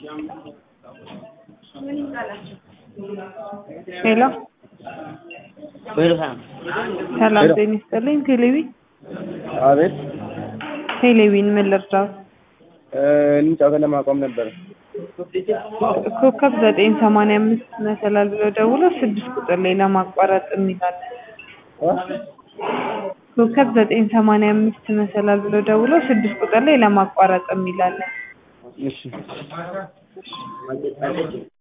ሄሎ በልሃም ሰላም ጤና ይስጥልኝ። ቴሌቪ አቤት ቴሌቪን ምን ልርዳው? እንጫወት ለማቆም ነበር። ኮከብ ዘጠኝ ሰማንያ አምስት መሰላል ብለው ደውሎ ስድስት ቁጥር ላይ ለማቋረጥ የሚላለን ኮከብ ዘጠኝ ሰማንያ አምስት መሰላል ብለው ደውሎ ስድስት ቁጥር ላይ ለማቋረጥ የሚላለን እሺ